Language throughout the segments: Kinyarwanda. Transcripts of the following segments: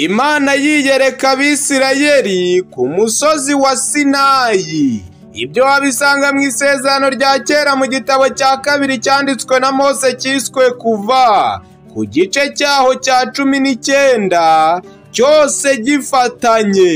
Imana yiyereka Abisirayeli ku musozi wa Sinayi. Ibyo wabisanga mu isezerano rya kera mu gitabo cya kabiri cyanditswe na Mose cyiswe kuva ku gice cyaho cya cumi n'icyenda cyose gifatanye.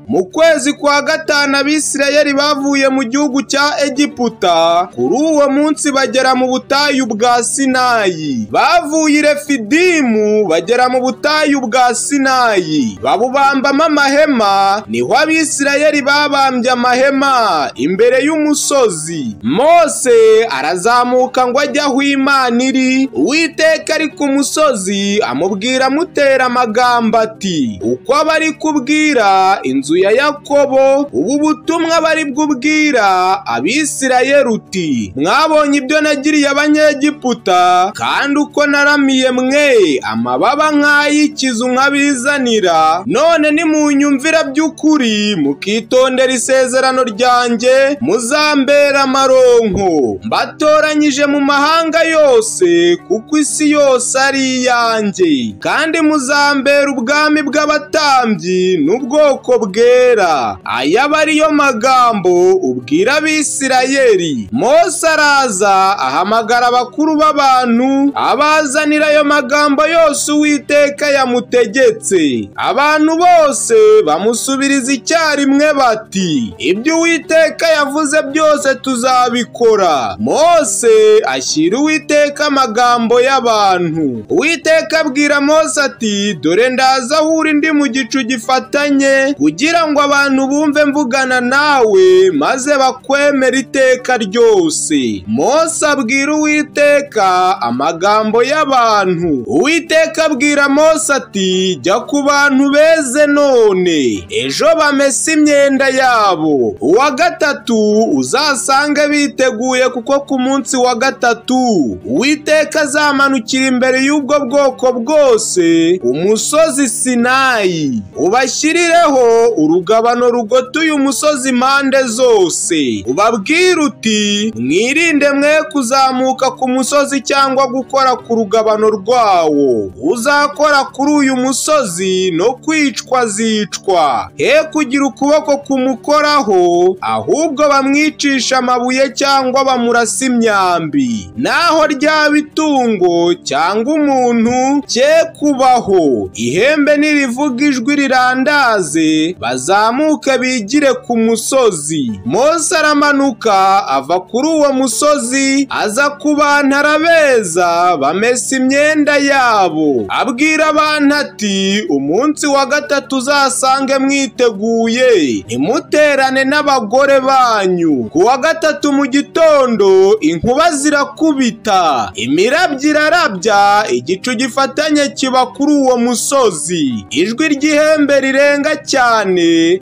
Mu kwezi kwa gatanu Abisirayeli bavuye mu gihugu cya Egiputa, kuri uwo munsi bagera mu butayu bwa Sinayi. Bavuye i Refidimu bagera mu butayu bwa Sinayi, babubambamo amahema, niho Abisirayeli babambye amahema imbere y'umusozi. Mose arazamuka ngo ajye aho Imana iri, Uwiteka ari ku musozi amubwira amutera amagambo ati: "Uko abari kubwira inzu ya Yakobo ubu butumwa bari bwubwira Abisirayeli uti mwabonye ibyo nagiriye abanyegiputa kandi uko naramiye mwe amababa nk'ay'ikizu nkabizanira none nimunyumvira by'ukuri mukitondera isezerano ryanjye muzambera amaronko mbatoranyije mu mahanga yose kuko isi yose ari iyanjye kandi muzambera ubwami bw'abatambyi n'ubwoko bwe bwera aya aba ariyo magambo ubwira abisirayeli mose araza ahamagara abakuru b'abantu abazanira ayo magambo yose uwiteka yamutegetse abantu bose bamusubiriza icyarimwe bati ibyo uwiteka yavuze byose tuzabikora mose ashyira uwiteka amagambo y'abantu uwiteka abwira mose ati dore ndaza aho uri ndi mu gicu gifatanye kugira ngo abantu bumve mvugana nawe maze bakwemera iteka ryose mose abwira uwiteka amagambo y'abantu uwiteka abwira mose ati jya ku bantu beze none ejo bamese imyenda yabo uwa gatatu uzasange biteguye kuko ku munsi wa gatatu uwiteka azamanukira imbere y'ubwo bwoko bwose ku musozi sinayi ubashyireho urugabano rugotuye umusozi impande zose ubabwire uti mwirinde mwe kuzamuka ku musozi cyangwa gukora ku rugabano rwawo uzakora kuri uyu musozi no kwicwa azicwa he kugira ukuboko kumukoraho ahubwo bamwicisha amabuye cyangwa bamurasa imyambi naho ryaba itungo cyangwa umuntu cye kubaho ihembe nirivuga ijwi rirandaze bazamuke bigire ku musozi mose aramanuka ava kuri uwo musozi aza ku bantu arabeza bamesa imyenda yabo abwira abantu ati umunsi wa gatatu uzasange mwiteguye ntimuterane n'abagore banyu ku wa gatatu mu gitondo inkuba zirakubita imirabyo irarabya igicu gifatanye kiba kuri uwo musozi ijwi ry'ihembe rirenga cyane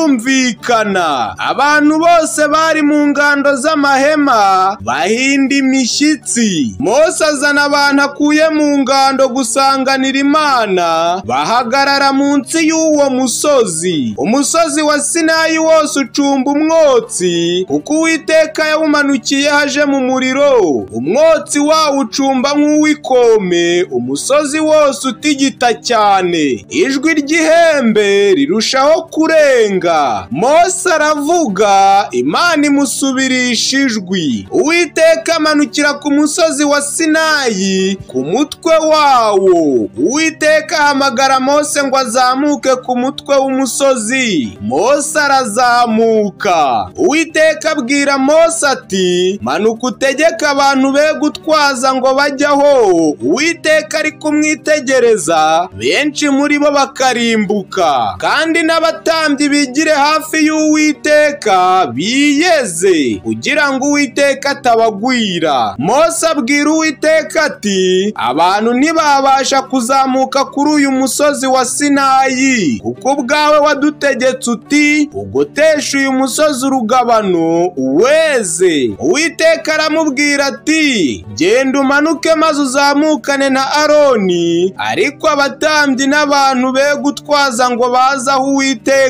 rirumvikana abantu bose bari mu ngando z'amahema bahinda imishyitsi mose azana abantu akuye mu ngando gusanganira imana bahagarara munsi y'uwo musozi umusozi wa sinayi wose ucumba umwotsi kuko uwiteka yawumanukiye haje mu muriro umwotsi wawo ucumba nk'uw'ikome umusozi wose utigita cyane ijwi ry'ihembe rirushaho kurenga mose aravuga imana imusubirisha ijwi uwiteka amanukira ku musozi wa sinayi ku mutwe wawo uwiteka ahamagara mose ngo azamuke ku mutwe w'umusozi mose arazamuka uwiteka abwira mose ati manuka utegeke abantu be gutwaza ngo bajyaho uwiteka ari kumwitegereza benshi muri bo bakarimbuka kandi n'aba abatambyi bigire hafi y'uwiteka biyeze kugira ngo uwiteka atabagwira mose abwira uwiteka ati abantu ntibabasha kuzamuka kuri uyu musozi wa sinayi kuko ubwawe wadutegetse uti ugotesha uyu musozi urugabano uweze uwiteka aramubwira ati genda umanuke maze uzamukane na aroni ariko abatambyi n'abantu be gutwaza ngo baze aho uwiteka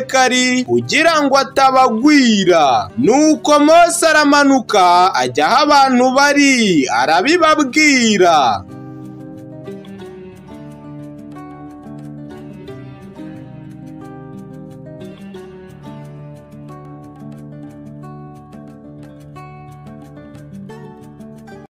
uwiteka ari kugira ngo atabagwira nuko mose aramanuka ajya aho abantu bari arabibabwira